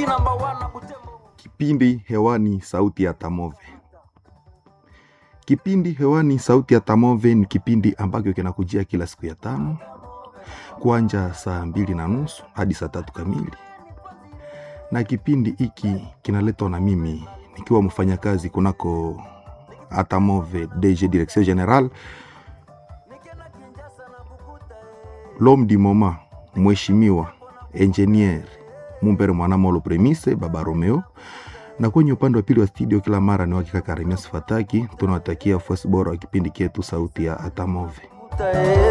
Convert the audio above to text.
Kipindi hewani sauti ya Tamove. Kipindi hewani sauti ya Tamove ni kipindi ambacho kinakujia kila siku ya tano kuanja saa mbili na nusu hadi saa tatu kamili, na kipindi hiki kinaletwa na mimi nikiwa mfanyakazi kunako Atamove DG Direction General l'homme du moment, mheshimiwa engineer Mumbere Mwanamolo Premise Baba Romeo, na kwenye upande wa pili wa studio kila mara ni wakika Karemia Sifataki. Tunawatakia fuasi bora wa kipindi chetu sauti ya Atamove.